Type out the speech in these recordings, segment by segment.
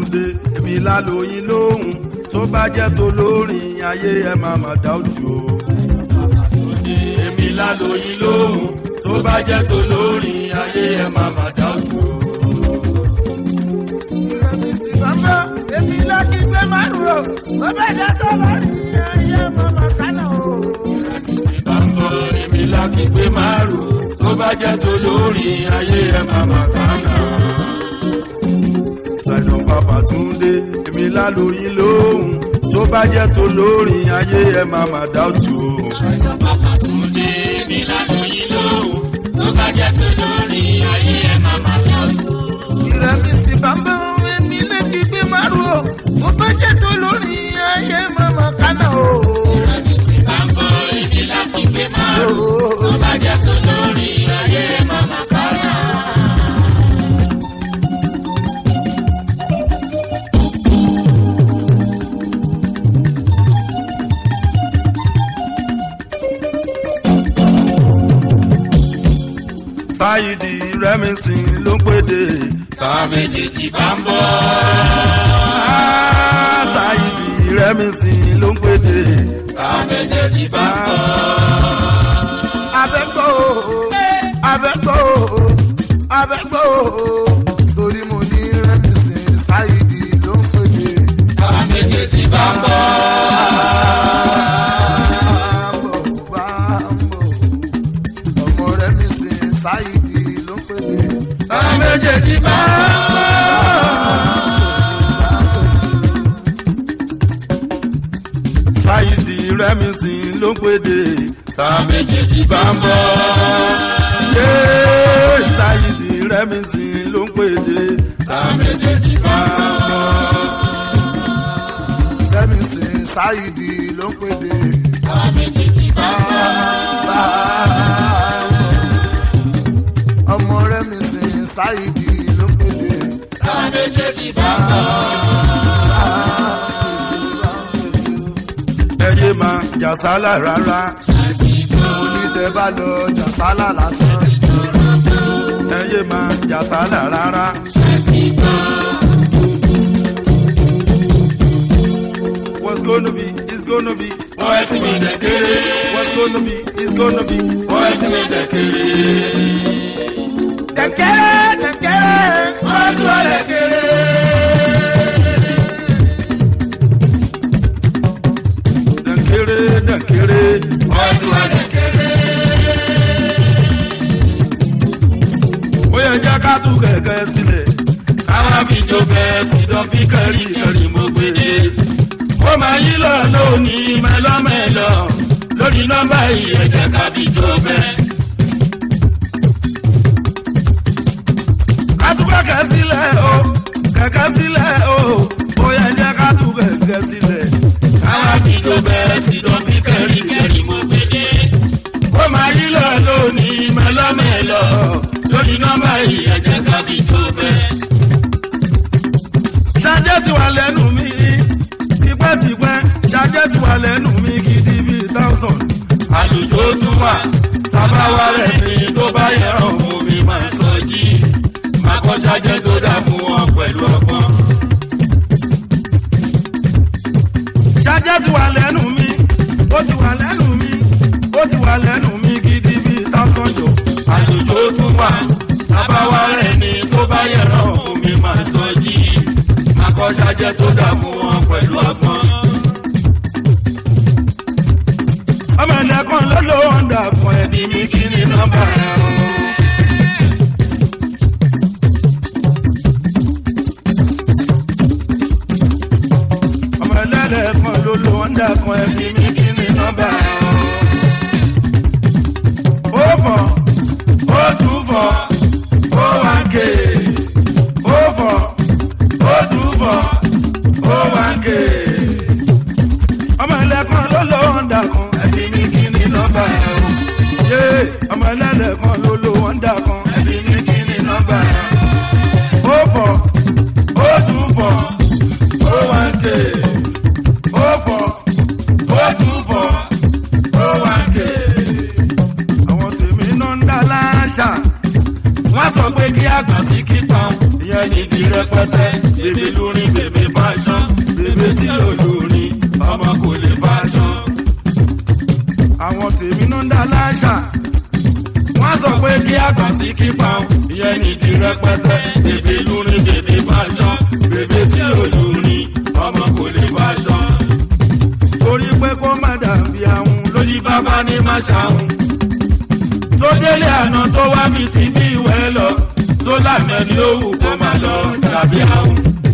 Túndé èmi lálóyin lóhùn tó bá jẹ́ tó lórin ayé ẹ máa mà dá òtù o. èmi lálóyin lóhùn tó bá jẹ́ tó lórin ayé ẹ máa mà dá òtù o. Bàbá èmi láti gbé márùn o, bàbá ìjà tó lórí ayé màmá kánà o. Bàbá èmi láti gbé márùn tó bá jẹ́ tó lórin ayé ẹ máa mà kánà. Ṣàìdàn bàbá Túndé èmi lálóyin lóhùn tó bá jẹ́ tó lórin ayé ẹ máa mà dá òtù o. Ìrẹ̀mí sì bàbá èmi láti gbé márùn o, bàbá ìjà tó lórí ayé màmá kánà o. Sáyidì Rẹ́mísìn ló ń pèdè. Sábẹ́jì ti bá ń bọ̀. Ah, Sáyidì Rẹ́mísìn ló ń pèdè. Sábẹ́jì ti bá ń bọ̀. Abẹ́gbọ́ o, abẹ́gbọ́ o, abẹ́gbọ́ o, torí mo ní rẹ́mi sí sáyidì ló ń pèdè. Sábẹ́jì ti bá ń bọ̀. Bámbọ̀ bámbọ̀, ọmọ rẹ́mi sí sáyidì ló ń pèdè. Sáméjì ti bá Sáyidì Rẹ́mísìn ló ń pèdè. Sábẹ́jì ti bá ń bọ̀. Yé Sáyidì Rẹ́mísìn ló ń pèdè. Sábẹ́jì ti bá ń bọ̀. Rẹ́mi sí sáyidì ló ń pèdè. Sábẹ́jì ti bá ń bọ̀. Ọmọ rẹ́mi sí sáyidì ló ń pèdè. Sábẹ́jì ti bá ń bọ̀. Ẹyẹ máa jàsálà rárá. Onídẹ bá lọ jàsálà lásán. Ẹyẹ máa jàsálà rárá. What's gonna be is gonna be. Wọ́n ẹ sì mi dẹ̀kẹ́rẹ́. What's gonna be is gonna be. Wọ́n ẹ sì mi dẹ̀kẹ́rẹ́. Dẹ̀kẹ́rẹ́ dẹ̀kẹ́rẹ́. Wọ́n tún ọ dẹ̀kẹ́rẹ́. Dẹ̀kẹ́rẹ́ dẹ̀kẹ́rẹ́. Wọ́n tún ọ dẹ̀kẹ́rẹ́. Ó yẹ jẹ́ ká tú kẹ̀kẹ́ sílẹ̀. Káwá fi jó bẹ́ẹ̀ sí dán fi kẹ́rì kẹ́rì mo gbé dé. Ó máa yí lọ lónìí mẹ́lọ́mẹ́lọ́. Lórí nọ́mbà yìí ẹ jẹ́ ká fi jó bẹ́ẹ̀. Ká tú kẹ̀kẹ́ sílẹ̀ o. Kẹ̀kẹ́ sílẹ̀ o. Ó yẹ jẹ́ ká tú kẹ̀kẹ́ sílẹ̀. Káwá fi jó bẹ́ẹ̀ sí dán fi kẹ́rì kẹ́rì mo gbé dé. Ó máa yí lọ lónìí mẹ́lọ́mẹ́lọ́. Lórí nọ́mbà yìí ẹ jẹ́ ká fi jó bẹ́ẹ̀. Ṣadé ti wà lẹ́nu mi tipẹ́tipẹ́. Ṣadé ti wà lẹ́nu mi gidi bíi thousand. Àlùjọ tún wà. Sábàwá rẹ̀ ni tó bá yẹ ọ̀hún mi máa sọ jí. Máa kọ́ ṣájẹ́ tó dá fún wọn pẹ̀lú ọgbọ́n. Ṣadé ti wà lẹ́nu mi. Ó ti wà lẹ́nu mi. Ó ti wà lẹ́nu mi gidi bíi thousand jọ. Àlùjọ tún wà. Sábàwá rẹ̀ ni tó bá yẹ ọ̀hún mi máa sọ jí. Máa kọ́ ṣájẹ́ tó dá fún wọn pẹ̀lú ọgbọ́n. Ọmọ ẹ̀dá kan ló ló ń dà fún ẹ̀dí mi kí ni nọ́mbà rẹ̀ o. Ọmọ ẹlẹ́dẹ̀ kan ló ló ń dà fún ẹ̀dí mi kí ni nọ́mbà rẹ̀ o. Ó fọ̀, ó tún fọ̀, ó wá ké. Ó fọ̀, ó tún fọ̀, ó wá ké ọmọ ẹlẹ́kan ló ló ń dàkún ẹbí mi kí ni nọ́mbà ẹ̀ o. yé ọmọ ẹlẹ́kan ló ló ń dàkún ẹbí mi kí ni nọ́mbà ẹ̀ o. ó fọ̀ ó tún fọ̀ ó wá ń ké. ó fọ̀ ó tún fọ̀ ó wá ń ké. àwọn tèmi náà ń dá láṣà wọ́n sọ pé kí àgbà sí kíkan ìyẹn ìyẹn níbi rẹpẹtẹ bèbè lórin bèbè fashion bèbè tí ò lórin ọmọ kò lè fashion. àwọn tèmi náà ń dá láṣà wọ́n sọ pé kí àgbà sí kípa o ìyẹn níbi rẹpẹtẹ bèbè lórin bèbè fashion bèbè tí ò lórin ọmọ kò lè fashion. torí pé kó má dàbí àwọn lórí bàbá ní má ṣàwọn. tó délé àná tó wá mi ti bí ìwẹ́ lọ tó lànà ni ó wù kó má lọ tàbí àwọn.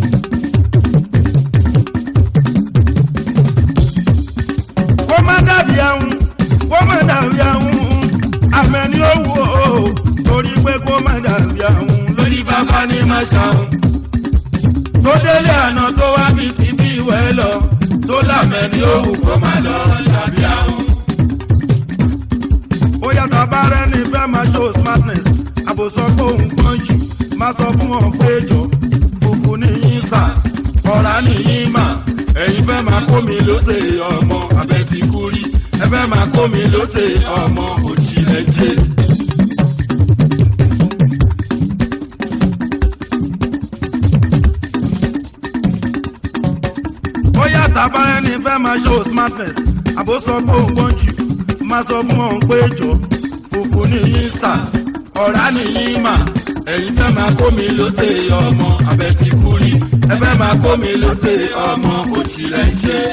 kó má dàbí àwọn kó má dàbí àwọn àmẹ́ni ó wù ó torí pé kó má dàbí àwọn lórí bàbá ní má ṣàwọn. tó délé àná tó wá mi ti bí ìwẹ́ lọ tó lànà ni ó wù kó má lọ tàbí àwọn. ó yàtọ̀ bá rẹ ní fẹ́ máa show smartness àbòsọ pé òun gbọ́n jù má sọ fún wọn pé jọ fùfú ní yín sà ọ̀rá nìyí mà ẹ̀yin fẹ́ máa kó mi lóde ọmọ abẹ́ ti kú rí ẹ fẹ́ máa kó mi lóde ọmọ òjìlẹ̀ jẹ́. ó yàtọ̀ bá rẹ ní fẹ́ máa show smartness àbòsọ pé òun gbọ́n jù má sọ fún wọn pé jọ fùfú nìyí sà ọ̀rá nìyí mà ẹ̀yin fẹ́ máa kó mi lóde ọmọ abẹ́ ti kú rí ẹ fẹ́ máa kó mi lóde ọmọ òjìlẹ̀ jẹ́.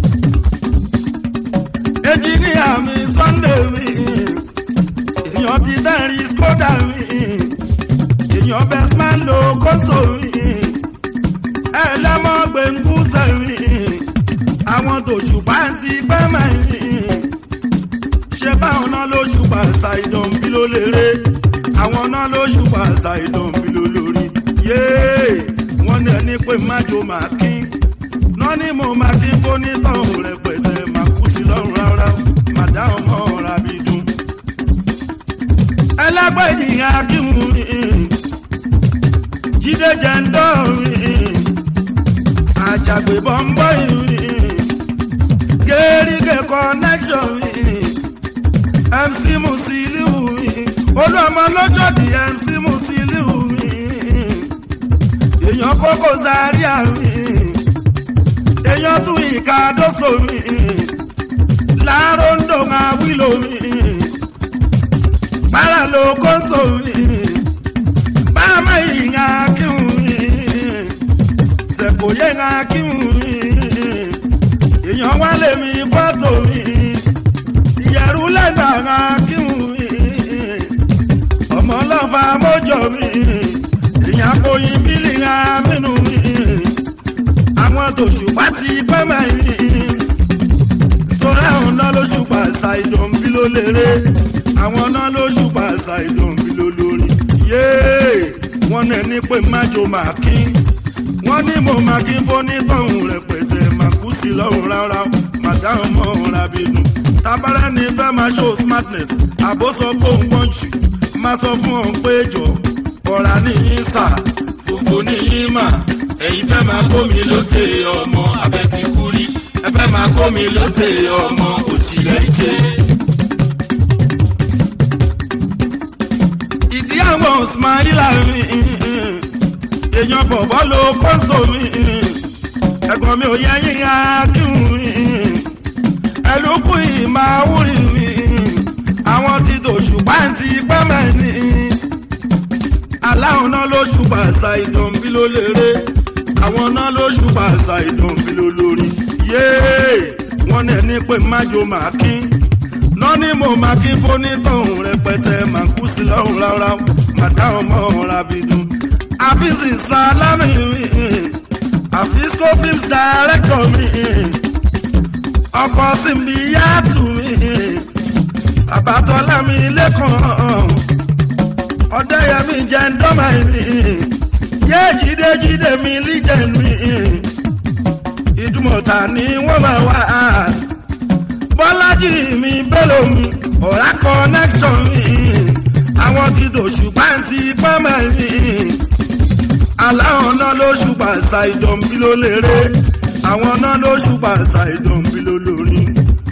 engineer mi sunday mi èèyàn ti dẹ́rìn skoda mi èèyàn bestman lo kóso mi ẹlẹ́mọ̀ gbẹ̀ngúsẹ̀ mi àwọn tòṣùpá ti pẹ́ mẹ́rin ṣé báwọn náà lóṣù pàṣà ìdọ̀nbí ló lérè àwọn náà lóṣù pàṣà ìdọ̀nbí ló lórí yéé wọ́n ní ẹni pé májò máa kín náà ni mo máa kín fónítọ̀hún rẹpẹtẹ máa kú sí lọ́rùn rárá màdá ọmọ ọ̀rá bí dùn. ẹlẹ́gbẹ́ ìyá akíhun mi jíde jẹ́ńdọ́ mi àjàgbé bọ́ńbọ́ mi gẹ́rígẹ́ connection mi mc musiliu mi olúọmọ lọ́jọ́dì mc musiliu mi èèyàn kókó zaria mi èèyàn tún ìka dóso mi láàárọ̀ ń dòun àwílò mi bára ló kóso mi báàmà ìyá kíhun mi sẹ̀kóyè ìyá kíhun mi èèyàn wálé mi fọ́tò mi ìyẹ̀rú lẹ́gbàá kíhun mi ọmọ ọlọ́fà mọ́jọ mi ìyàn kòyìn bílì amínú mi àwọn tòṣùpá ti pẹ́ mẹ́rin sọ́ra àwọn náà lóṣùpá ṣàìdọ̀nbí ló lérè àwọn náà lóṣùpá ṣàìdọ̀nbí ló lórí yéé wọ́n ní ẹni pé májò máa kín wọ́n ní mo máa kí fónítọ̀hún rẹpẹtẹ máa kú sí lọ́rùn rárá màdáhùn mọ́ ọ̀hún rábìnú tábàrà ní fẹ́ máa show smartness àbóso fóun gbọ́n jù máa sọ fún ọ̀hún pé jọ ọ̀rá nìyí sà fùfú nìyí mà ẹ̀yin fẹ́ máa kó mi lóde ọmọ abẹ́ ti kú rí ẹ fẹ́ máa kó mi lóde ọmọ òjìlẹ̀ jẹ́. ìdí àwọn ismaila mi èèyàn bọ̀bọ̀ ló kóso mi ẹ̀gbọ́n mi ò yẹ yíya kíhun mi ẹlòkù ìmáwúrì mi àwọn ti dòṣù pàǹtí pẹ́mẹ́ ni aláwọn náà lóṣù pàṣà ìdọ̀nbí ló lérè àwọn náà lóṣù pàṣà ìdọ̀nbí ló lórí yéé wọ́n ní ẹni pé májò máa kín náà ni mo máa kí fónítọ̀hún rẹpẹtẹ máa kú sí lọ́rùn rárá màdá ọmọ ọ̀rá bí dùn. àfíìsì sálámì mi àfíìsì fíìmù dàrẹ́kọ̀ mi ọkọ̀ síbi yáàtù mi àbátọ́lá mi lẹ́kọ̀ọ́ ọ̀dẹ́yẹmí jẹ́ ńdọ́mà mi yé jíde jíde mi líjẹ̀ mi ìdúmọ̀tà ni wọ́n máa wá bọ́lájì mi bẹ́lẹ̀ mi ọ̀rá connection mi àwọn ti dòṣù pàǹtí pẹ́mẹ́ mi aláwọn náà lóṣù pàṣà ìdọ̀nbí ló lérè àwọn náà lóṣù pàṣà ìdọ̀nbí ló lórí.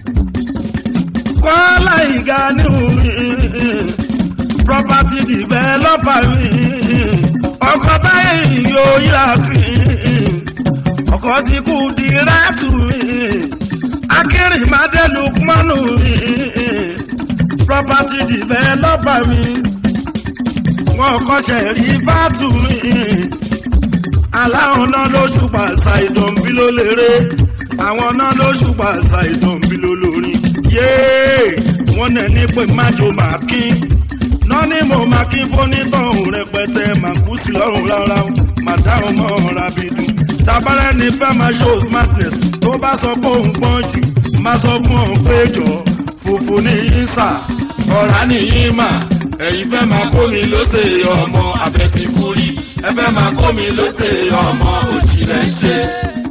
kọ́lá ìga níhùn mi property developer mi ọkọ̀ báyìí yóò yá fi ọkọ̀ tí kú di rẹ́tù mi akérèmádé lukmanu mi property developer mi wọn kọ́ṣẹ́ rí fáàtù mi aláwọn náà lóṣù pàṣà ìdọ̀nbí ló lérè àwọn náà lóṣù pàṣà ìdọ̀nbí ló lórí yéé wọn nẹ ní pé májò máa kín náà ní mo máa kí fónítọ̀hún rẹpẹtẹ máa kú sí lọ́rùn rárá màdá ọmọ ọ̀rá bí dùn tabalẹ̀ ní fẹ́ máa show smartness tó bá sọ pé òun pọ́n jù máa sọ fún òun pé jọ fùfú ní yíṣà ọ̀rá ní yíma ẹ̀yin fẹ́ máa kó mi lóde ọmọ abẹ́tíkúrí ẹ fẹ́ máa kó mi lóde ọmọ òjìlẹ̀ ń ṣe.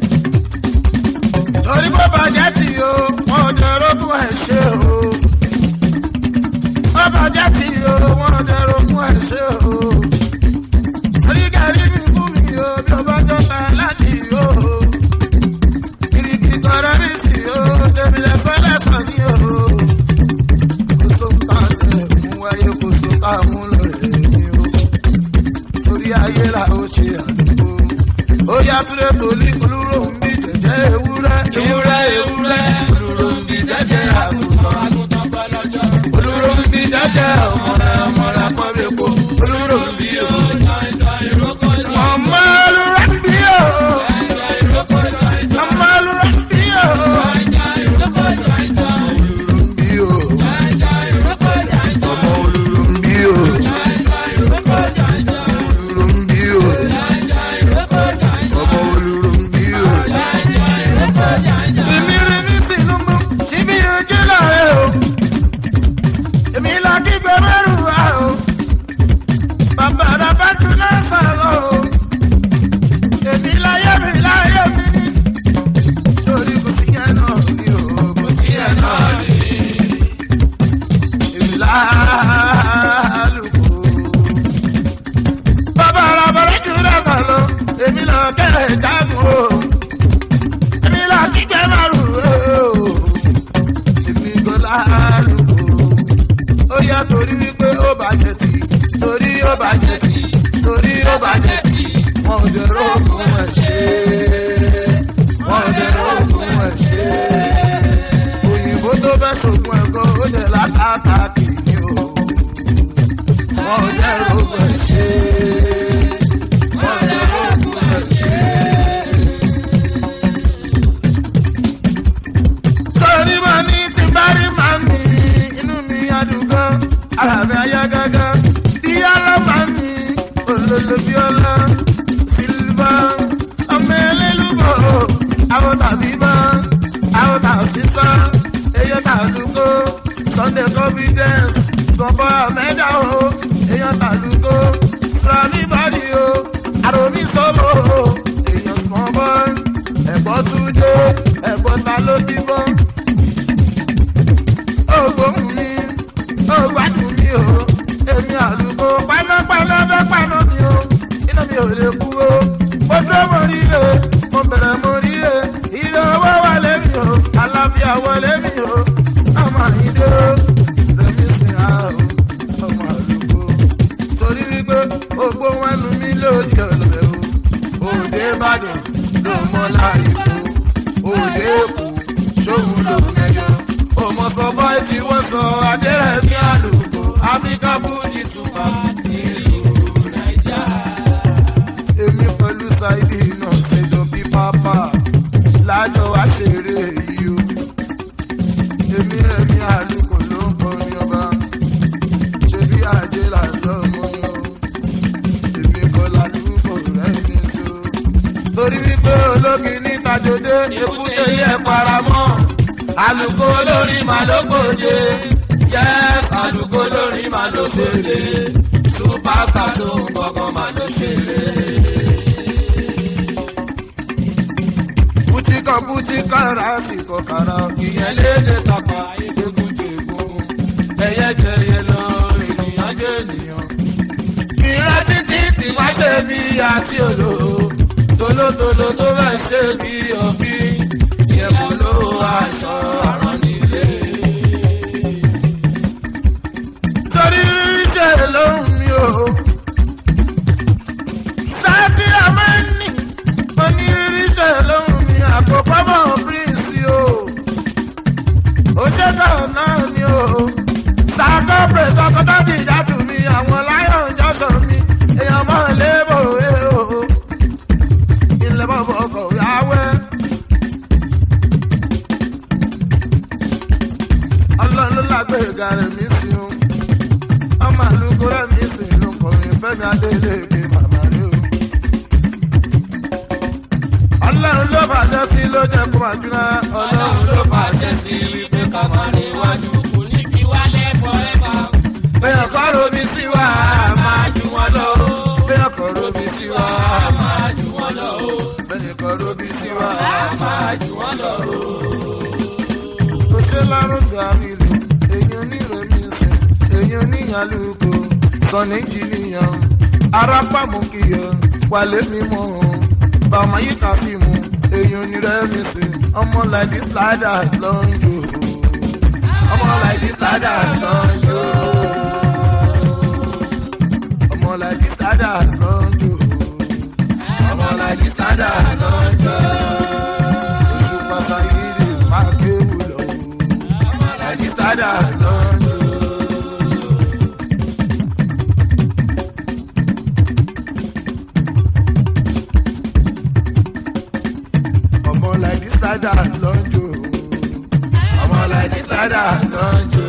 torí bó bàjẹ́ tí o wọn ò dẹ̀rọ fún ẹ̀ ṣe o. bó bàjẹ́ tí o wọn ò dẹ̀rọ fún ẹ̀ ṣe o. torí kẹrí mi fún mi o bí o bá jọ ta láti o. kìrìkìrì kọ̀ọ̀rọ̀ mi sì o ṣèmi lẹ fẹ́ lẹ́sàn ní o. kò tó ká lẹ̀ mú wáyé kò tó ká mú lọ rẹ̀ ní o. torí ayé la ó ṣe àdúgbò. ó yá túlẹ̀ tòlí olúrò ń bí jẹ̀jẹ̀ ewúrẹ́. ewúrẹ́ ewúrẹ́ olùrò ń bi jẹ́jẹ́ àgùntàn olúrò ń bí jẹ́jẹ́ ọmọdé ọmọdé pọ́nbẹ́pọ́ olúrò ń bí o. ọmọ olúrò ń bí o. ọmọ olúrò ń bí o. olúrò ń bí o. ọmọ olúrò ń bí o. olúrò ń bí o. ọmọ olúrò ń bí o. èmi rẹ̀ ní Tinubu síbi ojú lọ́rẹ́ o èmi la kígbe mẹ́rù wá o bàbá rẹ̀ bá tún lọ́sàn-án o èmi láyé mi láyé mi ní torí kò sí yẹn náà ní o kò sí yẹn náà ní èmi lálùkò bàbá rẹ̀ bá tún lọ́sàn-án o èmi lọ kẹ́rẹ̀ jágun o èmi la kígbe mẹ́rù o èmi kò lálùkò ó yá torí wípé ó bàjẹ́ tì torí ó bàjẹ́ tì torí ó bàjẹ́ tì wọn ò dẹ̀ rògùn ẹ̀ ṣe wọn ò dẹ̀ rògùn ẹ̀ ṣe òyìnbó tó fẹ́ sògùn ẹ̀kọ́ ó dẹ̀ látàkà kìíní o wọn ò dẹ̀ rògùn ẹ̀ ṣe wọn ò dẹ̀ rògùn ẹ̀ ṣe. torí mo ní ti bá rí màá mi inú mi àdúgbò ara mi ayá gágá bí ọlọ́mà mi olólo bí ọlá sílvà ọmọ ẹlẹ́lúbọ̀ àwọn tàbí bá àwọn tàbí bá èyàn tàdúgbò sunday confidence bọ̀bọ̀ mẹ́ta o èyàn tàdúgbò rani body o àròmí sọ́mọ́ o èyàn small boy ẹ̀gbọ́n túnjó ẹ̀gbọ́n ta ló bímọ ògbóhùn mi ògbádùn mi o èmi àlùkò pálọ́pálọ́ bẹ́ pàná mi o iná mi ò lè kú o mo tó mo rí e mo bẹ̀rẹ̀ mo rí e ilé owó wà lẹ́mi o àlàáfíà wọlé mi o ọmọ ìdè o rẹmi sin a o ọmọ àlùkò torí wípé ògbóhùn ẹnu mi lóde ọ̀lẹ́ o òde ìbàdàn ló mọ láàyè o òde èkó ṣóhun ló mẹjọ ọmọ sọ báyìí tí wọ́n sọ adérẹ̀mí àlùkò áfíríkà fújì tùbà nílùú nàìjà. èmi pẹ̀lú ṣáìdì náà ṣèjọ bí pápá lájọ wá ṣeré yìí o. èmi rẹ̀mí àlùkò ló ń kọrin ọba ṣe bí ajé làjọ mọ́ o. èmi kọ́ làlùkò rẹ̀ ní so. torí wípé ológi ní tajòdé èkúté yẹ paramọ́ àlùkò lórí màá ló gbòde yẹ́s àlùkò lórí màá ló gbòde súpàtà tó ń gbọ́ngàn màá ló ṣeré. bùtíkọ̀ bùtíkọ̀ rásìkò kàrà ìyẹn léde tàpá ìgbégúnjẹgún ẹyẹ jẹyẹ lọ ènìyàn jẹ ènìyàn. ìran títí tí wá ṣe bí àti òlò tolótoló tó bá ṣe bí ọbí yẹ̀kọ́ ló aṣọ àrán nílé. torí ṣe lóhùn mi o èèyàn mọ̀ lébò èrò ilẹ̀ bọ̀bọ̀ ọkọ̀ yàwẹ́. ọlọ́run ló lágbèrèga rẹ̀ mí sí o ọmọ àlùkò rẹ̀ mí sí inú kọrin fẹ́mi adélèké màmá rẹ̀ o. ọlọ́run ló fàṣẹ sí ló jẹ́ kó máa jóná ọlọ́run ló fàṣẹ sí wípé ká máa níwájú. kò ní fi wálẹ̀ forever. bẹ́ẹ̀ kọ́ romi sí wa máa jù wọ́n lọ. bẹ́ẹ̀ kọ́ romi sí wa máa jù wọ́n lọ. bẹ́ẹ̀ kọ́ romi sí wa máa jù wọ́n lọ. kò ṣe lárúgbó àmìlú èyí onírèmí sè èyí oníyàlúkọ kọ́ni jìnnìyàn arápàmù kìyọ wàlé mímọ́ bàmá yìí kà fi mu èyí onírèmí sè ọmọ làdí sádà lọ́njọ́ ọmọ làdí sádà lọ́njọ́ ọmọ làdí sádà lọ́njọ́ ọmọ làdí sádà lọ́njọ́ oṣù pàtàkì rè má kéwù lọ ọmọ làdí sádà lọ́njọ́. ọmọ làdí sádà lọ́njọ́ ọmọ làdí sádà lọ́njọ́.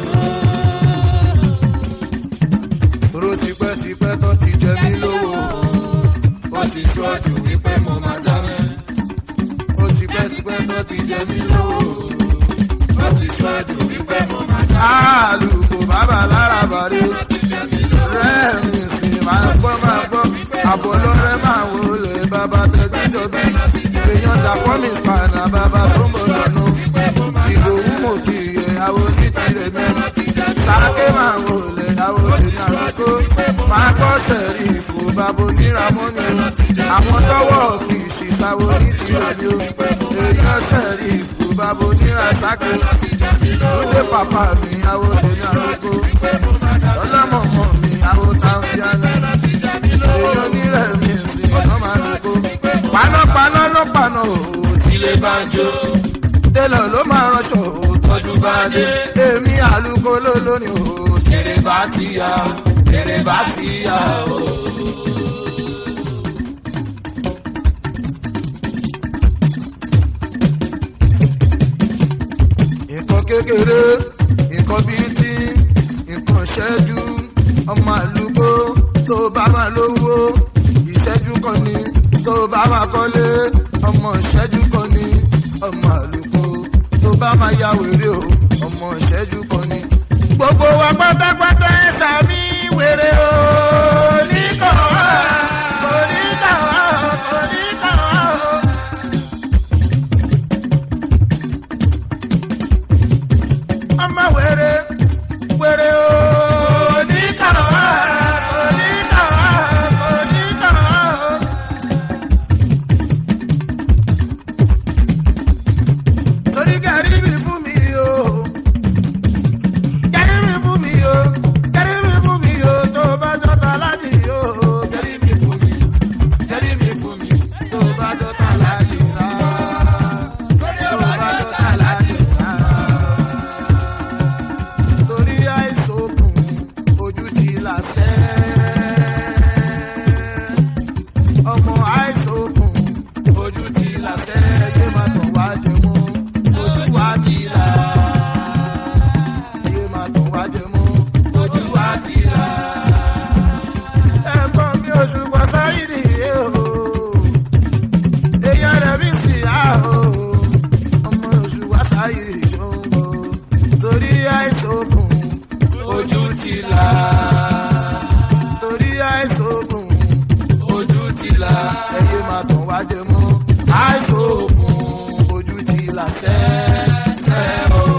Toro tipẹ́tipẹ́ tó ti jẹ mí lówó. Ó ti ṣọ́ọ̀jù wípé mo máa dámẹ́. Ó tipẹ́tipẹ́ tó ti jẹ mí lówó. Ó ti ṣọ́ọ̀jù wípé mo máa dámẹ́. Àlùkò bàbá lára bàrí. Rẹ́ẹ̀mì sì máa gbọ́ máa gbọ́. Àbọ̀ lọ́rẹ́ máa wọlé bàbá tẹ̀gbẹ́jọ́bí. Èèyàn dàpọ̀ mi fànà bàbá tó ń bọ̀ lọ́nu. Ìdòwú mò kì í yẹ àwọn onítìrẹ mẹ́rin. Sáké máa wọlé àwọn òṣèlú àlùkò. Máa kọ́ sẹ̀rí ìfò bàbá oníràmọ́ni. Àwọn tọ́wọ́ fi ìṣìṣàwọ̀ onítìrẹ ni ó. Èèyàn sẹ̀rí ìfò bàbá oníràsáké. Lóde pàpà mi àwọn òṣèlú àlùkò. Ọlọ́mọ̀mọ̀ mi àwọn táwọn Èèyàn onírẹ̀ mi sí ọ̀nà máa lùkò. Panápaná ló paná òòó sílé bá ń jó. Télọ̀ ló máa ránṣọ òòó tọ́jú bá dé. Èmi àlùkò ló lónìí òòó. Kèrè bá ti yá, kèrè bá ti yá òòó. nǹkan kékeré nǹkan bíi tí nǹkan ṣẹ́jú ọmọ àlùkò tó bá máa lówó ìṣẹ́jú kan ni tó bá máa kọ́lé ọmọ ìṣẹ́jú kan ni ọmọ àlùkò tó bá máa ya wèrè o ọmọ ìṣẹ́jú kan ni. gbogbo wa pátápátá ẹ̀ sàmì wèrè o oníkàn wá oníkàn wá oníkàn wá o. ọmọ wẹrẹ wẹrẹ o oníkàwá oníkàwá oníkàwá o. torí gàrí mi fún mi o gàrí mi fún mi o gàrí mi fún mi o tó bá jọta láti o gàrí mi fún mi gàrí mi fún mi tó bá jọta láti rà tó bá jọta láti rà torí àìsàn òkun ojú ti là sẹ́. ọmọ àìsàn òkun ojú ti là sẹ́. ẹgbẹ́ máa tàn wá jẹ mọ́ ojú wa ti là. ẹgbẹ́ máa tàn wá jẹ mọ́ ojú wa ti là. ẹ̀gbọ́n mi oṣù pàṣẹ nìyẹn o. èèyàn rẹ̀ bí sì á o. ọmọ oṣù wa sáyé ìṣòro torí àìsàn òkun ojú ti là. torí àìsàn òkun ojú ti là. ẹyẹ máa tàn wá jẹ mọ́. àìsàn òkun ojú ti là sẹ́ẹ̀ o.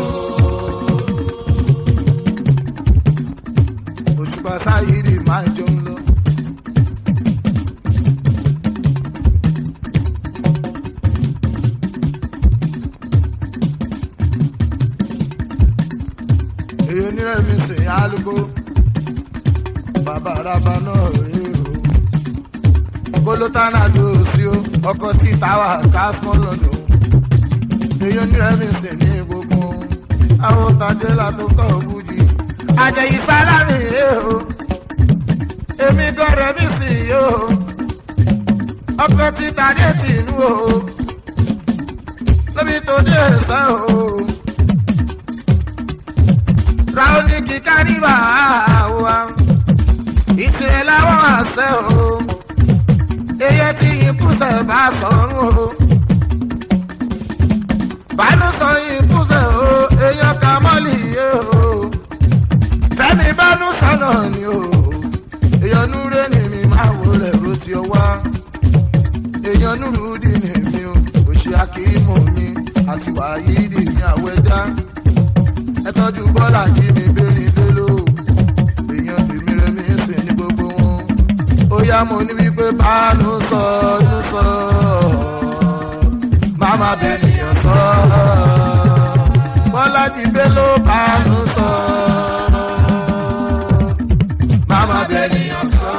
òṣùpá sáyìírì máa ń jẹun lọ. èyí onírẹ̀mí sìn álùkò bàbá araba náà rí o kólótánà tó o sí o ọkọ tí táwa kásmọ́ lọ́dún èyí onírẹ̀mí sìn ní gbogbo àwọn tajẹ́lá tó kọ́ òbújì àjẹyí sálámì ẹ̀ o èmi gọ́rẹ̀ mi sì o ọkọ ti tàdé tìǹú o lóbi tó dé ẹsẹ o ráúní kíkà níbà wa ìtìrẹ láwọn àṣẹ o eyẹ tí ikú sẹ bá sọrun o bánú sọ ikú sẹ o èèyàn kà mọ́lì yé o fẹ́mi bánú sọ̀nà ni o èèyàn núré ni mi máa wọlé ro ti ọwá èèyàn núrú dì ní mi o òṣì akíìmọ̀ mi àti wàyí dì ní àwẹ̀dá ẹ tọ́jú bọ́lá jí mi bẹ́ẹ̀ni bẹ́lò èèyàn tèmi rẹ̀ mi sì ní gbogbo wọn ó yá mo ní wípé bánú sọ nú sọ máma bẹ́ẹ̀nìyàn sọ bọ́lá jí bẹ́lò bánú sọ máma bẹ́ẹ̀nìyàn sọ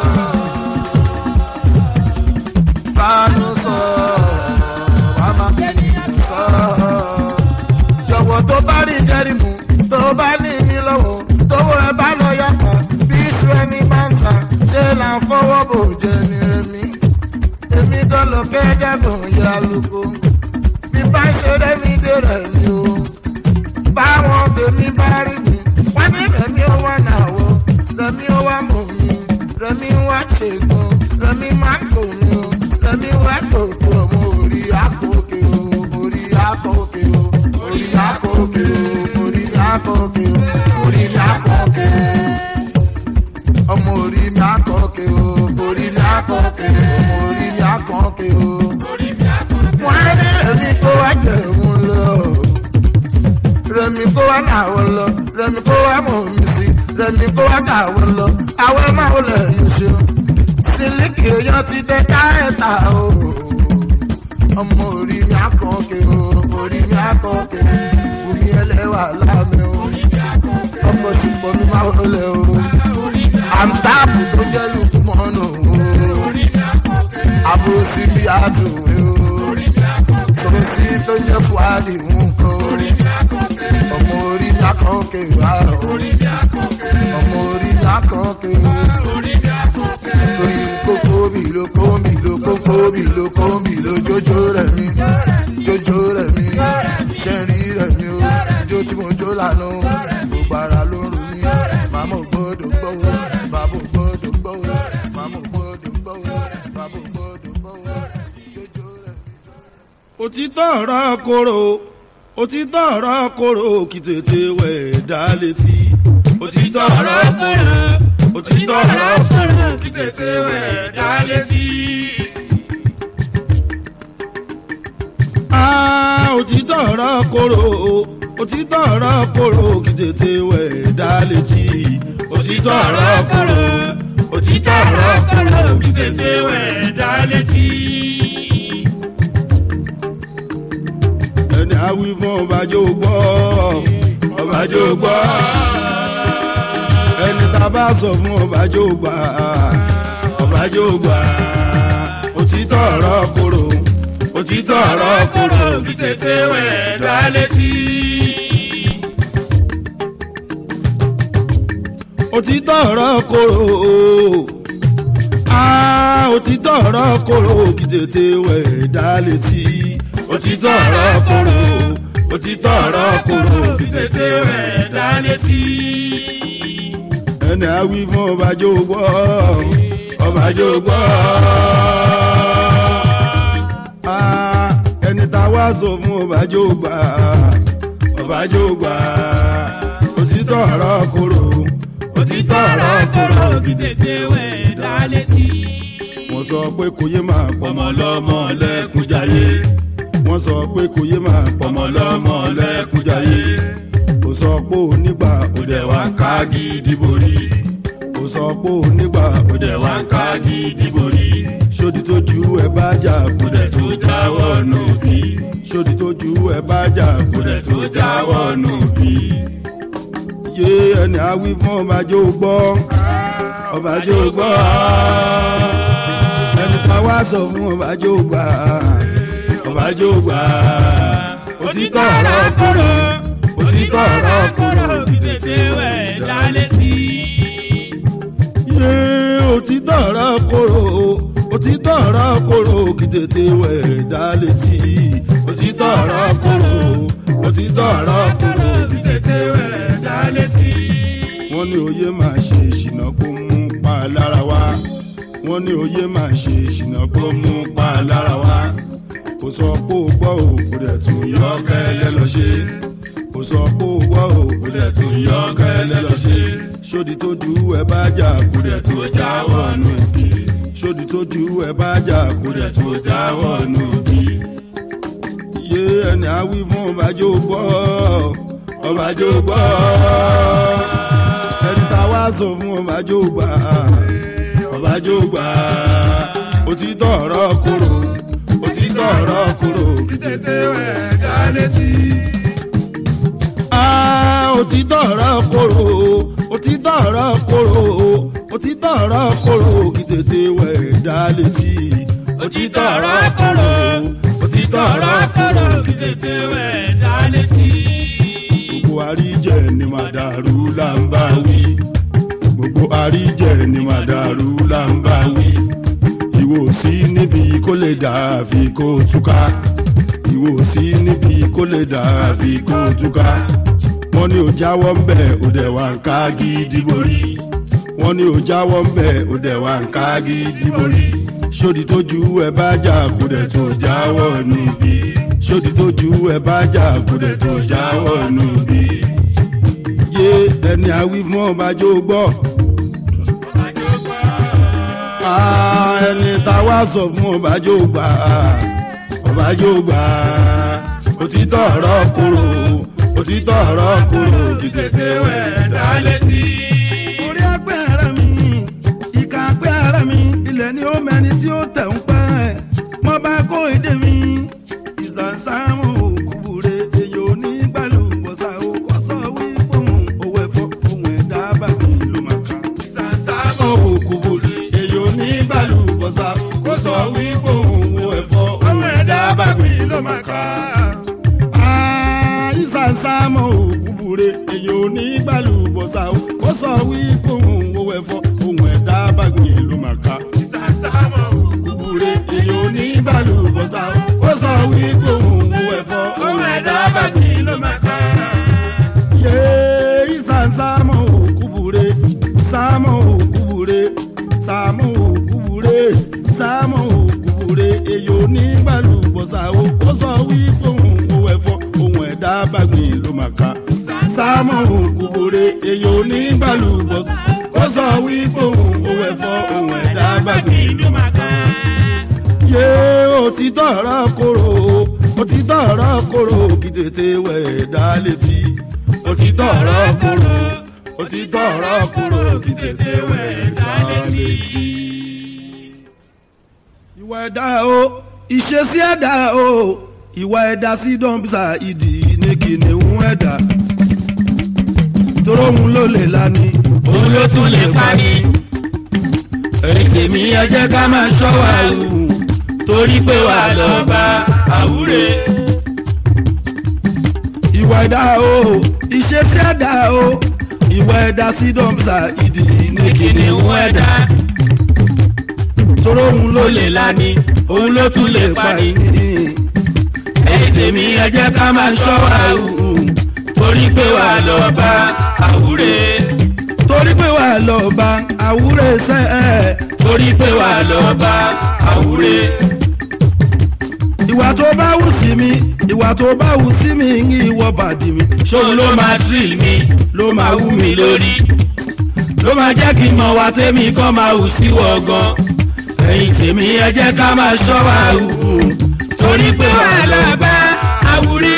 bánú sọ máma bẹ́ẹ̀nìyàn sọ jọ̀wọ́ tó bá rí jẹ́rìmù tó bá ní mi lọ́wọ́ tówó ẹ bá lọ yàtọ̀ bí iṣu ẹni máa ń tà ṣé là ń fọwọ́ bò jẹ ní rẹmi èmi tó lọ fẹ́ jẹ́gùn ya lóko bí bá ṣe rẹ́mi dé rẹ̀ ni o báwọn tèmi bá rí mi wọ́n ní rẹ̀mí ó wà náwó rẹ̀mí ó wà mọ̀ mi rẹ̀mí wá ṣègùn rẹ̀mí má kò mi o rẹ̀mí wá tòkò ọmọ orí àkókè o orí àkókè o orí àkókè o orí àkókè o orí àkókè o ọmọ orí mi àkókè o orí mi àkókè o ọmọ orí mi àkókè o. wọ́n á ní ẹ̀mí kó wá jẹun lọ rẹmi kó wá káwọn lọ rẹmi kó wá mọ̀ mí sí rẹmi kó wá káwọn lọ àwọn máa ń lẹ̀ yín ṣe sílíkì èèyàn ti tẹ káyẹ̀ta o ọmọ orí mi àkànkè o orí mi àkànkè omi ẹlẹ́wà láàmì o ọkọ̀ ṣùgbọ́n mi máa wọlé o àǹtáàpù tó jẹ́ lùkú mọ́nù o àbúrò sí bí àdùn o tòun sí tó jẹ́ fúadì nǹkan o ọmọ orí mi àkànkè wá o ọmọ orí mi àkànkè o torí kókó mi ló kó mi ló kókó mi ló kó mi ló jójó rẹ̀ mi jójó rẹ̀ mi ṣẹ́rí rẹ̀ mi o jó tí mo jó lánàá gbogbo ara ló ń rò mí màmá ò gbọ́dọ̀ gbọ́wọ́ bàbá ò gbọ́dọ̀ gbọ́wọ́ màmá ò gbọ́dọ̀ gbọ́wọ́ bàbá ò gbọ́dọ̀ gbọ́wọ́ jójó rẹ̀ mi. òtítọ́ ọ̀rọ̀ koro òtítọ́ ọ̀rọ̀ koro kì tètè wẹ̀ dá létí òtítọ́ ọ̀rọ̀ koro òtítọ́ ọ̀rọ̀ koro kì tètè wẹ̀ dá létí. Ah, òtítọ́ ọ̀rọ̀ koro òtítọ́ ọ̀rọ̀ koro kì tètè wẹ̀ dá létí òtítọ́ ọ̀rọ̀ koro òtítọ́ ọ̀rọ̀ koro kì tètè wẹ̀ dá létí. ẹni àwí fún ọbàjọ́ gbọ́ ọbàjọ́ gbọ́ ẹni tá a bá sọ fún ọbàjọ́ gbà ọbàjọ́ gbà òtítọ́ ọ̀rọ̀ koro òtítọ́ ọ̀rọ̀ koro kì tètè wẹ̀ dá létí. òtítọ́ ọ̀rọ̀ koro ah òtítọ́ ọ̀rọ̀ koro kì tètè wẹ̀ dá létí òtítọ́ ọ̀rọ̀ koro òtítọ́ ọ̀rọ̀ koro kì tètè wẹ̀ dá létí. ẹni àwí fún ọbàjọ́ gbọ́ ọbàjọ́ gbọ́ Ah, ẹni tá a wá sọ fún ọbàjọ́ gbà ọbàjọ́ gbà òtítọ́ ọ̀rọ̀ koro òtítọ́ ọ̀rọ̀ koro kì tètè wẹ̀ dá létí. wọ́n sọ pé kò yé máa pọ̀mọ́ lọ́mọ lẹ́kùnjayé wọ́n sọ pé kò yé máa pọ̀mọ́ lọ́mọ lẹ́kùnjayé kò sọ pé onígbà òdẹ wa ká gidi borí kò sọ pé onígbà òdẹ wa ká gidi borí sódì tó ju ẹ bá jà kódẹ tó jáwọ́ nù bí sódì tó ju ẹ bá jà kódẹ tó jáwọ́ nù bí. yé ẹni àwí fún ọbàjọ́ gbọ́ ọbàjọ́ gbọ́ ẹni tá a wá sọ fún ọbàjọ́ gbà ọbàjọ́ gbà òtítọ́ ọ̀rọ̀ kúrò òtítọ́ ọ̀rọ̀ kúrò kí tètè wẹ̀ dálé sí. yé òtítọ́ ọ̀rọ̀ kúrò òtítọ́ ọ̀rọ̀ kóró kí tètè wẹ̀ dá létí òtítọ́ ọ̀rọ̀ kóró òtítọ́ ọ̀rọ̀ kóró kí tètè wẹ̀ dá létí. wọ́n ní oyè máa ṣe ìṣìnà kó mú pa lára wá wọ́n ní oyè máa ṣe ìṣìnà kó mú pa lára wá kò sọ pé ó gbọ́ ò kò dẹ̀ tún yọ kẹ́lẹ́ lọ ṣe kò sọ pé ó gbọ́ ò kò dẹ̀ tún yọ kẹ́lẹ́ lọ ṣe sódì tó ju ẹ bá jà kò dẹ̀ tó jáwọ́ nù ìdí sódì tó ju ẹ bá jà kò dẹ̀ tó jáwọ́ nù ìdí. yé ẹni àwí fún ọbàjọ́ gbọ́ ọbàjọ́ gbọ́ ẹni tá a wá sọ fún ọbàjọ́ gbà ọbàjọ́ gbà òtítọ́ ọ̀rọ̀ kúrò òtítọ́ ọ̀rọ̀ kúrò kí tètè wẹ̀ dá létí. Ah, òtítọ́ ọ̀rọ̀ kúrò òtítọ́ ọ̀rọ̀ kúrò òtítọ́ ọ̀rọ̀ kúrò kí tètè wẹ̀ dá létí. òtítọ́ ọ̀rọ̀ kúrò òtítọ́ ọ̀rọ̀ kúrò kí tètè wẹ̀ dá létí. gbogbo àríjẹ ni màdàrú là ń bá wí gbogbo àríjẹ ni màdàrú là ń bá wí ìwò sí níbi kó lè dàbí kó túká ìwò sí níbi kó lè dàbí kó túká wọ́n ní ò jáwọ́ ń bẹ̀ ò dẹ̀ wá ń ká gidi borí wọ́n ní ò jáwọ́ ń bẹ̀ ò dẹ̀ wá ń ká gidi borí sódì tó ju ẹ bá jà kó dẹ̀ tó jáwọ́ níbi sódì tó ju ẹ bá jà kó dẹ̀ tó jáwọ́ níbi yé ẹni àwí fún ọbàjọ́ gbọ́ Ah, ẹni tá a wá sọ fún ọbàjọ́ gbà ọbàjọ́ gbà òtítọ́ ọ̀rọ̀ kúrò òtítọ́ ọ̀rọ̀ kúrò kí tètè wẹ̀ dá létí. orí ẹgbẹ́ ara mi ìka ẹgbẹ́ ara mi ilẹ̀ ni ó mẹni tí ó tẹ̀ ń pẹ́ mo bá kó èdè mi ìsànsámù kúbure èyí ò ní gbàlùbọ̀sà ó kọ́ sọ wípé òun òwe ẹ̀fọ́ òun ẹ̀dá bàbí ló máa kà. ìsànsámù kúbure èyí ò ní gbàlùbọ̀sà ó sọ wípé òun òwe ẹ̀fọ́ òun ẹ̀dá bàbí ló máa kà ìsànsámọ̀ òkúbure èyí ò ní gbàlùbọ̀sà o ó sọ wípé òun owó ẹ̀fọ́ òun ẹ̀dá bàgbé ló máa ka. ìsànsámọ̀ òkúbure èyí ò ní gbàlùbọ̀sà o ó sọ wípé òun owó ẹ̀fọ́ òun ẹ̀dá bàgbé ló máa ka. yé ìsànsámọ̀ òkúbure sámọ̀ òkúbure sámọ̀ òkúbure sámọ̀ òkúbure èyí ò ní gbàlùbọ̀sà o ó sọ wípé òun owó ẹ̀fọ́ ohun ẹ̀dá bàgbìn ló máa ka. sámọ̀ òkúbore èyí ò ní gbàlúbọ̀ ó sọ wípé òun òun ẹ̀fọ́ ohun ẹ̀dá bàgbìn ló máa ka. yé òtítọ́ ọ̀rọ̀ kóró òtítọ́ ọ̀rọ̀ kóró kí tètè wẹ̀ dá létí. òtítọ́ ọ̀rọ̀ kóró òtítọ́ ọ̀rọ̀ kóró kí tètè wẹ̀ dá létí. ìwà ẹ̀dá o ìṣesí ẹ̀dá o ìwà ẹ̀dá sí dọ́ńbísà ìdí ní kìnìún ẹ̀dá toró òun ló lè lani òun ló tún lè pa ni. èyí tèmi ẹ jẹ́ ká máa ṣọ́ wa wù torí pé wà lọ bá àwúre. ìwà ẹ̀dá o ìṣesí ẹ̀dá o ìwà ẹ̀dá sí dọ́ńbísà ìdí ní kìnìún ẹ̀dá toró òun ló ló lè lè lani òun ló tún lè pa ni. èyí tèmi ẹ jẹ́ ká máa ṣọ́ wa wù torí pé wà lọ bá àwúre. torí pé wà lọ bá àwúrẹ́ sẹ́ ẹ̀ torí pé wà lọ bá àwúre. ìwà tó bá wù sí mi ìwà tó bá wù sí mi ní ìwọ bàdí mi ṣóun ló máa drill mi ló máa wú mi lórí ló máa jẹ́ kí n mọ̀ wá tèmi kan máa hù sí wọ̀gàn ẹ̀yìn tèmi ẹ jẹ́ ká máa ṣọ́ wa hù torí pé wà lọ bá àwúre.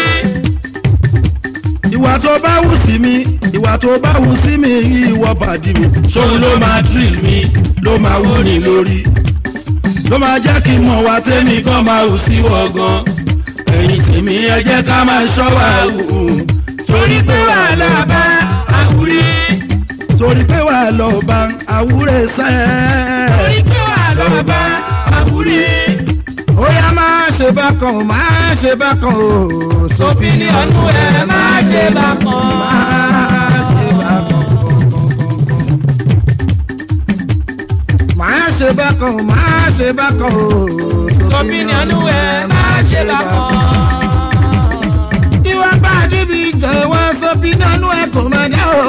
ìwà tó bá wù sí mi ìwà tó bá wù sí mi ní ìwọ bàdí mi ṣóun ló máa drill mi ló máa wú ni lórí ló máa jẹ́ kí n mọ̀ wá tèmi kan máa hù sí wọ̀gàn ẹ̀yìn tèmi ẹ jẹ́ ká máa ṣọ́ wa hù torí pé wà lọ bá àwúre. torí pé wà lọ bá àwúrẹ́ sẹ́ torí pé wà lọ bá àwúre. ó yá máa ṣe bákan o máa ṣe bákan o sófin ní ọdún ẹ máa ṣe bá kan. máa ṣe bákan máa ṣe ṣe bákan má ṣe bákan o. Sọ̀bìnìyànú ẹ̀ má ṣe bákan. ìwà bá níbi ìjọ̀wọ́ sọ́bìnìyànú ẹ̀ kò má dá o.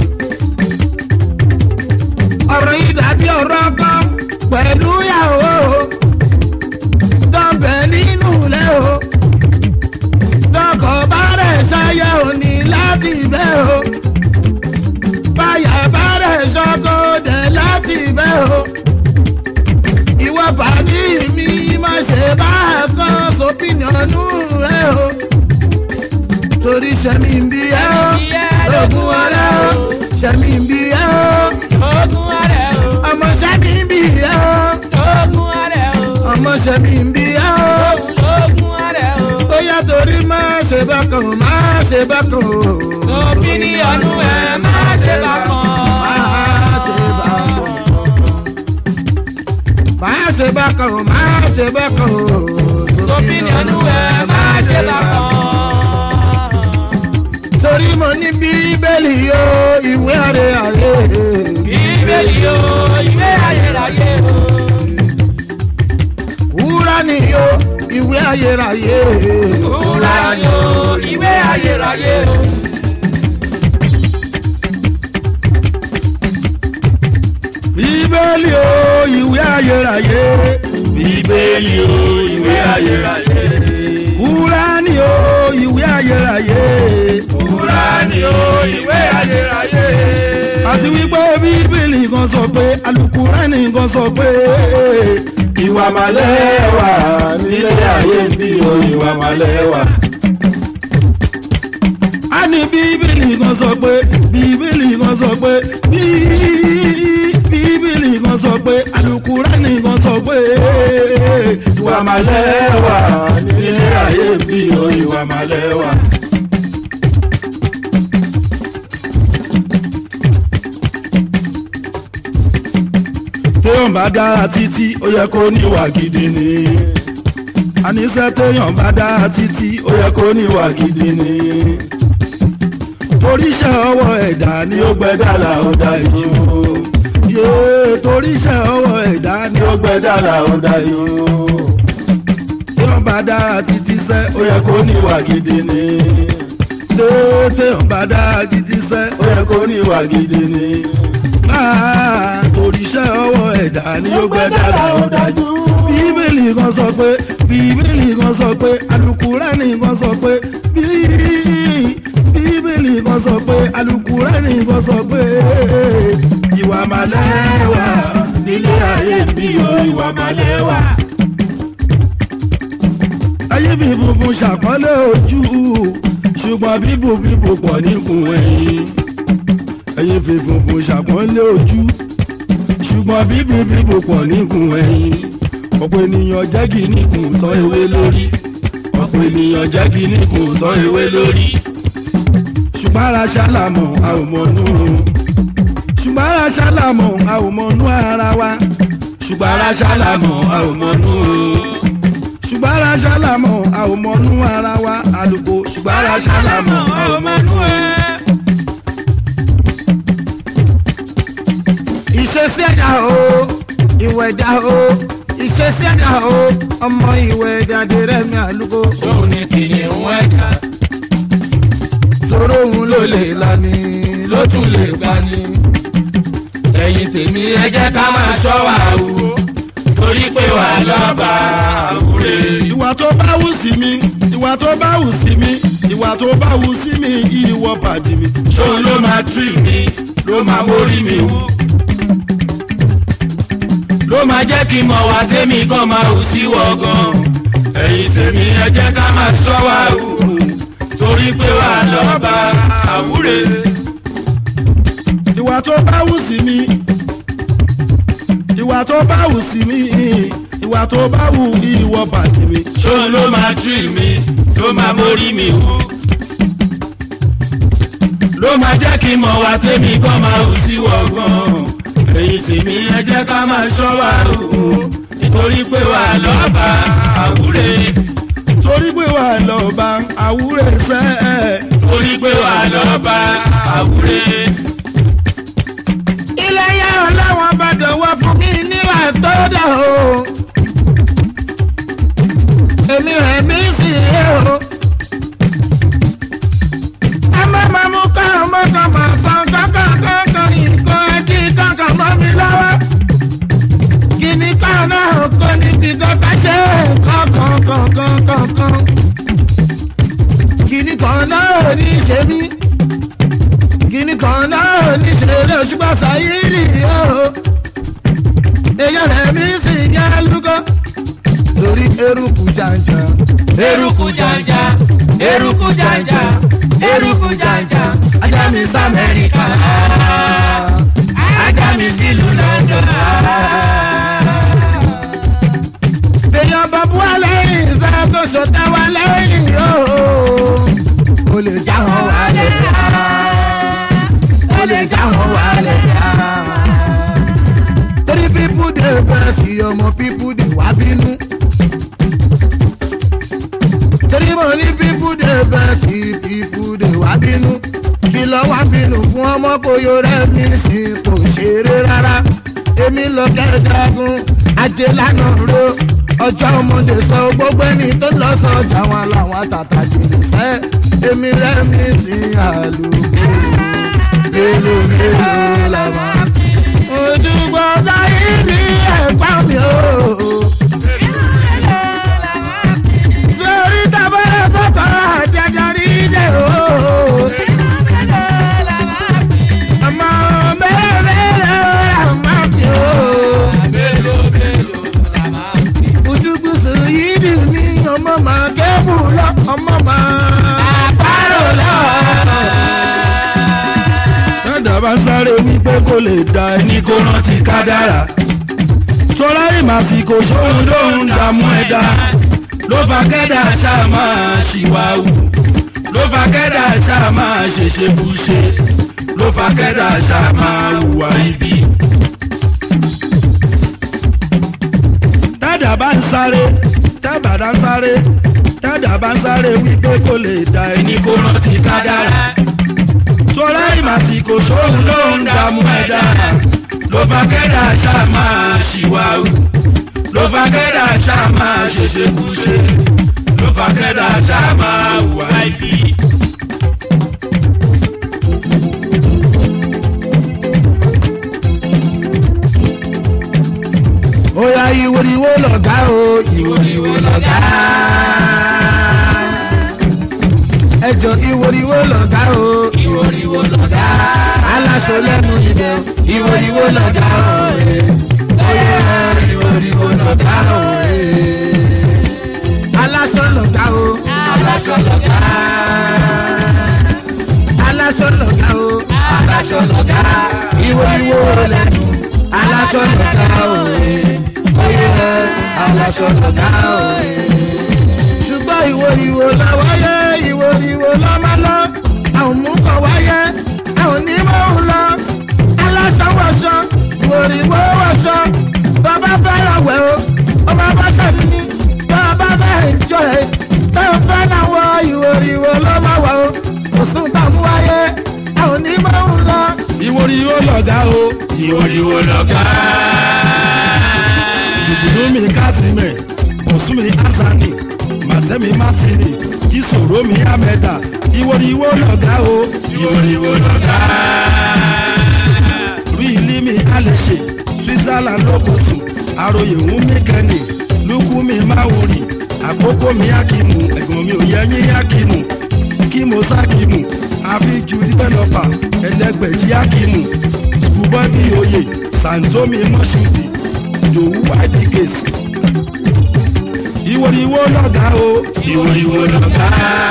ọ̀rọ̀ yìí dàbí ọ̀rọ̀ kan pẹ̀lú ìyàwó o. dọ̀bẹ̀ nínú ilé o. dọ̀kọ̀ bá rẹ̀ ṣayẹ òní láti bẹ́ o. báyà bá rẹ̀ ṣọkọ̀ dẹ̀ láti bẹ́ o. ìwọ bàbí mi má ṣe bá a kan sọ́bìnìyànú rẹ o. torí sẹ́mi ń bí ẹ́ o. lógún ọ̀rẹ́ o. sẹ́mi ń bí ẹ́ o. Ogun ààrẹ o. ọmọ sẹ́mi ń bí ẹ́ o. Ogun ààrẹ o. ọmọ sẹ́mi ń bí ẹ́ o. Ogun ààrẹ o. bóyá torí má ṣe bákan má ṣe bákan o. Sọ̀bìnìyànú ẹ̀ má ṣe bákan. Má ṣe bákan. má ṣe bákan o má ṣe bákan o. Sọ̀bìnìyànú ẹ̀ má ṣe bákan. torí mo ní bíbélì o ìwé àrẹ àrẹ. Bíbélì o, ìwé ayérayé o. wúrà ni o ìwé ayérayé. Kúrà ni o, ìwé ayérayé o. bíbélì o ìwé ayérayé bíbélì o ìwé ayérayé kúránì o ìwé ayérayé Kúránì o, ìwé ayérayé. àti wípé bíbélì kan sọ pé alukúránì kan sọ pé ìwà màlẹ́ wà nílé ayé ń bí o ìwà màlẹ́ wà. a ní bíbélì kan sọ pé bíbélì kan sọ pé bí- bíbélì kan sọ pé alukúránì kan sọ pé ìwà màlẹ́ wà nílé ayé ń bí o ìwà màlẹ́ wà. téèyàn bá dára títí ó yẹ kó níwà gidi ni àníṣe téèyàn bá dára títí ó yẹ kó níwà gidi ni toríṣẹ́ ọwọ́ ẹ̀dá ni ó gbẹ́dá là ó dá ìjú yéé toríṣẹ́ ọwọ́ ẹ̀dá ni ó gbẹ́dá là ó dá ìjú téèyàn bá dára títí sẹ́ ó yẹ kó níwà gidi ni téèyàn bá dára títí sẹ́ ó yẹ kó níwà gidi ni máa toríṣẹ́ ọwọ́ ẹ̀dá ni ó gbẹ dára ó dájú. bíbélì kan sọ pé bíbélì kan sọ pé alukurani kan sọ pé bí- bíbélì kan sọ pé alukurani kan sọ pé ìwà màlẹ́wà nílé ayé bí o ìwà màlẹ́wà. ayé fi funfun ṣàpọ́nlé ojú ṣùgbọ́n bíbò bíbò pọ̀ níkùn ẹ̀yìn ẹyin fi funfun ṣàpọ́nlé ojú ṣùgbọ́n bíbí bíbò pọ̀ níkùn ẹ̀yìn ọ̀pọ̀ ènìyàn jẹ́gi níkùn tán ewé lórí ọ̀pọ̀ ènìyàn jẹ́gi níkùn tán ewé lórí ṣùgbọ́n ara ṣálàmọ̀ a ò mọ̀nú ṣùgbọ́n ara ṣálàmọ̀ a ò mọ̀nú ara wa ṣùgbọ́n ara ṣálàmọ̀ a ò mọ̀nú ṣùgbọ́n ara ṣálàmọ̀ a ò mọ̀nú ara wa àlùkò ṣùgbọ́n ara ṣálàmọ̀ a ò mọ̀nú ẹ̀. ìṣesí ẹ̀dá o ìwẹ̀ ẹ̀dá o ìṣesí ẹ̀dá o ọmọ ìwẹ̀ ẹ̀dá dèrè mi àlùkò. Òun ni kìnìún ẹ̀ka sọ̀rọ̀ òun ló lè lani ló tún lè gbani. Ẹ̀yin tèmi ẹ jẹ́ ká máa ṣọ́ wa o. Torí pé wà lọ́ba àwúre. ìwà tó bá wù sí mi ìwà tó bá wù sí mi ìwà tó bá wù sí mi ìwọ pàdé mi. Ṣóun ló máa tírì mi, ló máa mórí mi wú. Ló máa jẹ́ kí n mọ̀ wá tèmi kan máa hù sí wọ̀gàn. Ẹ̀yin tèmi ẹ jẹ́ ká máa ṣọ́ wa o. Torí pé wà lọ́ba àwúre. ìwà tó bá wù sí mi ìwà tó bá wù sí mi ìwà tó bá wù ìwọ pàdé mi. Ṣóun ló máa tírì mi, ló máa mórí mi wú. Ló máa jẹ́ kí n mọ̀ wá tèmi kan máa hù sí wọ̀gàn. Ẹ̀yin tèmi ẹ jẹ́ ká máa ṣọ́ wa o. Nítorí pé wà lọ́ba àwúre. torí pé wà lọ́ba àwúrẹ́ sẹ́ ẹ̀. Torí pé wà lọ́ba àwúre. ilé yẹn ọlọ́wọ́n bá dọ̀wọ́ fún mi níwà tó dà o èmi rẹ̀ mí sì yé o. ẹ má máa mú ká ọmọ kan máa san kankan kankan nǹkan ẹtí kankan mọ́ mi lọ́wọ́. kíní kan náà kò ní bí kankan ṣe kankan kankan kankan. kíní kan náà ò ní ṣe mí. kíní kan náà ò ní ṣe lé ṣùgbọ́n sáyìrì o. èèyàn rẹ̀ mí sì yá lúgọ́ torí eruku janja. eruku janja eruku janja eruku janja ajá mi sí amẹ́ríkà ajá mi sílùú london. èèyàn bàbá wa lẹ́yìn ìṣe tó ṣọ̀tá wa lẹ́yìn yóò. o lè já wọn wálẹ̀ o lè já wọn wálẹ̀ torí pípú dé bẹ́ẹ̀ sí ọmọ pípú dé wá bínú. torí mo ní pípú dé bẹ́ẹ̀ sí pípú dé wá bínú. kí lọ wá bínú fún ọmọ kò yọ rẹ̀ mí sí kò ṣeré rárá. èmi lọ kẹ́ẹ̀dágún ajé lánàá ro ọjọ́ ọmọdé sọ gbogbo ẹni tó lọ sọjà wọn làwọn tàtà jìnnì sẹ́ èmi rẹ̀ mí sí àlùkò mélòó mélòó làwọn ojúgbọ́ sáyé ní ẹ̀pá mi o. sórí tábàlẹ̀ sọ́kọ̀ àjàjà rí dé o. ọmọ mẹ́rẹ̀ mẹ́rẹ̀ àmà mi o. ojúgbùsù yìí dì mí ọmọ màá kébù lọ ọmọ màá bárò lọ. dada bá ń sáré wípé kò lè da ẹni kó rántí kádàrá tọ́lá ìmàsìkò ṣóhun lóhun dààmú ẹ̀dá ló fa kẹ́dà ṣáà máa ṣìwàwù ló fa kẹ́dà ṣáà máa ṣèṣe bùṣe ló fa kẹ́dà ṣáà máa hùwà ibi. dada bá ń sáré dábàdà ń sáré dada bá ń sáré wípé kò lè da ẹni kó rántí kádàrá tọ́lá ìmàsìkò sóhun ló ń dààmú ẹ̀dá ló fa kẹ́dà ṣáà máa ṣìwàhù ló fa kẹ́dà ṣáà máa ṣèṣe kúṣe ló fa kẹ́dà ṣáà máa hùwà ibi. ó yá ìwòrìwò lọ̀gá o ìwòrìwò lọ̀gá. ẹjọ ìwòrìwò lọ̀gá o ìwòrìwò lọ̀gá. aláṣọ lẹ́nu ibẹ̀ o ìwòrìwò lọ̀gá o. ó yá ìwòrìwò lọ̀gá o. aláṣọ lọ̀gá o aláṣọ lọ̀gá. aláṣọ lọ̀gá o aláṣọ lọ̀gá. ìwòrìwò lẹ́nu aláṣọ lọ̀gá o oyè aláṣọ lọ̀gá òye. ṣùgbọ́n ìwo ìwo la wáyé ìwo ìwo la máa lọ àwọn mú kọ wáyé àwọn onímọ̀ ń lọ aláṣọ wọṣọ ìwo ìwo wọṣọ bàbá fẹ́ràn wẹ̀ o ọmọ bá ṣàdúní bàbá fẹ́ràn jọ ẹ̀ tẹ́ ò fẹ́ náà wọ ìwo ìwo ló máa wọ̀ o kò sún tàmú wáyé àwọn onímọ̀ ń lọ. ìwòrìwò lọ̀gá o ìwòrìwò lọ̀gá. jùbìlómi kásímẹ̀ bọ̀súnmi azani màtẹ́mi mátìnì jísòrómi amẹ́dà ìwòrìwò lọ̀gá o ìwòrìwò lọ̀gá. rí ilimi alẹ́ṣẹ̀ switzerland lókòsù àròyé wúmi kẹ́ni lukumi máwòrì àkókò mi akimu ẹ̀gbọ́n mi ò yẹ yín akimu kímo sákimu àfijù dìbẹ́lọ́pà ẹlẹgbẹ̀jì akimu skubọ́dì oyè santomi mọ́ṣúdì yòówù àdìgèsì ìwòrìwò lọ̀gá o ìwòrìwò lọ̀gá.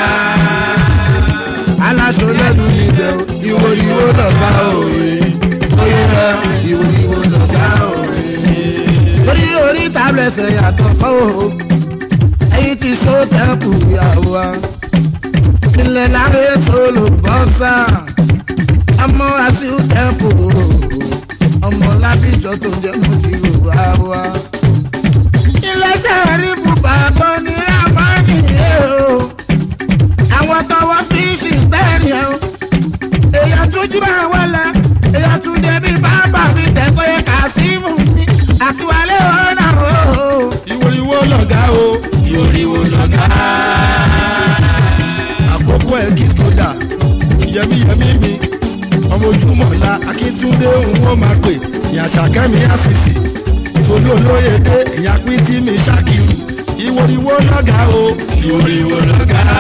aláṣọ lẹ́nu níbẹ̀ o ìwòrìwò lọ̀gá òye oyè rẹ̀ ìwòrìwò lọ̀gá òye. torí orí tábìlẹ̀sẹ̀ yàtọ̀ fọ́ o ẹyin ti so tẹ́kù ìyàwó wa ilẹ̀ láre solo bọ́sà ọmọ àti tẹ́kù ọmọ lábíjọ tó jẹ́ mo ti rò wá wá. iléeṣẹ́ rí bùbá bọ́ ní rámánì yìí o àwọn tọwọ́ fíìsì bẹ́ẹ̀ni ẹ̀ o èèyàn tún jí máa wọlé èèyàn tún débi bábà mi tẹ̀kọ́ yẹ kà sí mú mi àtiwálé o akíntúndé òun ó máa pè ìyá sàkẹ́mi àṣìṣì ìfòlú olóyèdè ìyá pín tí mi ṣàkìrù ìwòrìwò lọ́gàá o ìwòrìwò lọ́gàá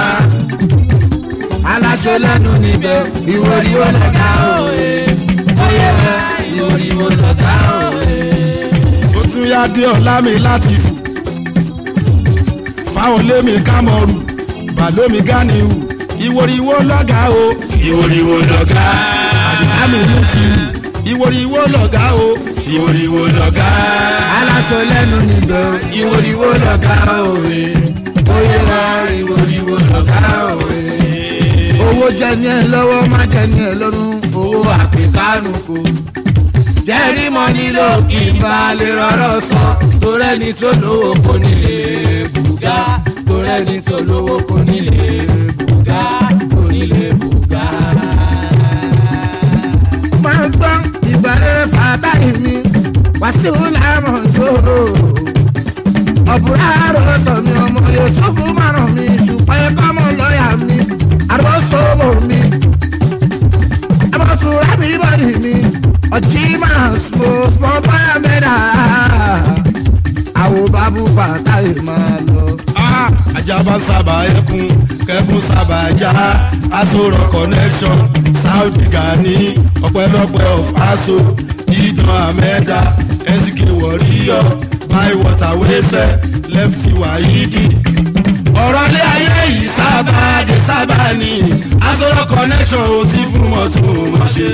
aláṣọ lẹ́nu níbẹ̀ ìwòrìwò lọ́gà òye oyè ìwòrìwò lọ́gà òye. ó tún yá dé ọ̀la mi láti fò fáwọn lémi kámọ́rù bàlómi gáníhù ìwòrìwò lọ́gàá o ìwòrìwò lọ́gá. àdìsámi ló ti hù ìwòrìwò lọ́gàá o ìwòrìwò lọ́gá. aláṣọ lẹ́nu níbẹ̀ ìwòrìwò lọ́gà òye oyè ìwòrìwò lọ́gà òye. owó jẹ ní ẹ lọ́wọ́ má jẹ ní ẹ lọ́rùn owó àpèkánu kò. jẹ́rí mọ́ nílò kí n bá lè rọrọ́ sọ torẹ́ni tó lówó kò nílé bùgá torẹ́ni tó lówó kò nílé bùgá kò nílé bùgá. máa ń gbọ́ ìgbàlẹ̀ fàtàyè mi wàásù làmọ̀ yóò ọ̀bùrà àròsọ mi ọmọ yusufu márùn mi ṣùgbọ́n ẹ̀kọ́ mọ̀ lọ́ọ̀yà mi àròsọ̀bọ̀ mi ẹ̀mọ̀sùn rábì bọ́dì mi ọ̀jí máa sọ smọ́ báyà mẹ́ta àwọn bábú fàtàyè máa lọ. Ah, ajaba sábà ẹkún kẹkún sábà já asoro connection saudi gani ọpẹlọpẹ of aso idan amẹda sk warrior buy water wẹsẹ lefty wahidi. ọ̀rọ̀ ilé ayé yìí sábà dé sábà ní asoro connection ò sí fún mọ́tò mọ́ṣẹ́.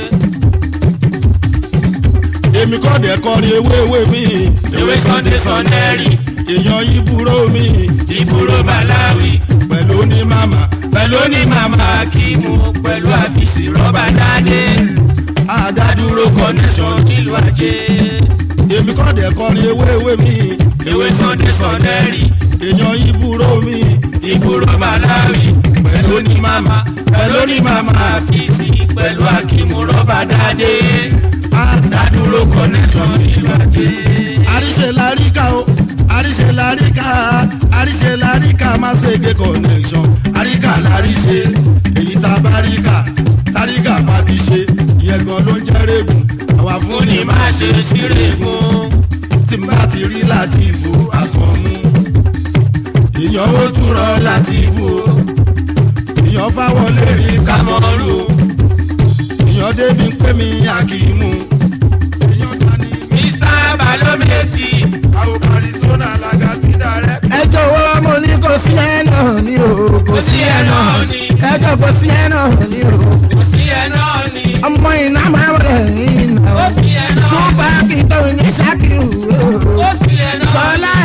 èmi kọ́ dẹ̀ kọrin ewé ewé mi. ewé sunday sọnẹ́rì. èèyàn ibùrọ̀ mi. ìbúrò malawi. pẹ̀lú ní màmá. pẹ̀lú ní màmá akimu pẹ̀lú àfìsí rọ́bà dáadé. àdádúró connection nílùú ajé. èmi kọ́ dẹ̀ kọrin ewé ewé mi. ewé sunday sọnẹ́rì. èèyàn ibùrọ̀ mi. ìbúrò malawi. pẹ̀lú ní màmá. pẹ̀lú ní màmá àfìsí pẹ̀lú akimu rọ́bà dáadé. àdádúró connection nílùú ajé. àríṣe láríkà o àríṣe láríkà àríṣe láríkà má ṣe gé connection àríkà láríṣe èyí tá a bá ríkà táríkà bá ti ṣe ìyẹn gan ló ń jẹ́ rẹ́gùn àwa fún fún ni má ṣe ṣírè fún. tí n bá ti rí láti fò àkànmú èèyàn ó túrọ̀ láti fò èèyàn fáwọlé rí kámọ́rù èèyàn débi pé mi àkìmù èèyàn dání mr balometi. àwọn arizona làgàtìdá rẹ. ẹ jọ̀wọ́ mo ní kò sí ẹ náà ní o kò sí ẹ náà ni. ẹ jọ kò sí ẹ náà ní o kò sí ẹ náà ni. ọmọ iná máa ń rẹ̀ yín náà. kò sí ẹ náà ni. túbà kí tó ní ṣákìrù o. kò sí ẹ náà ni. sọlá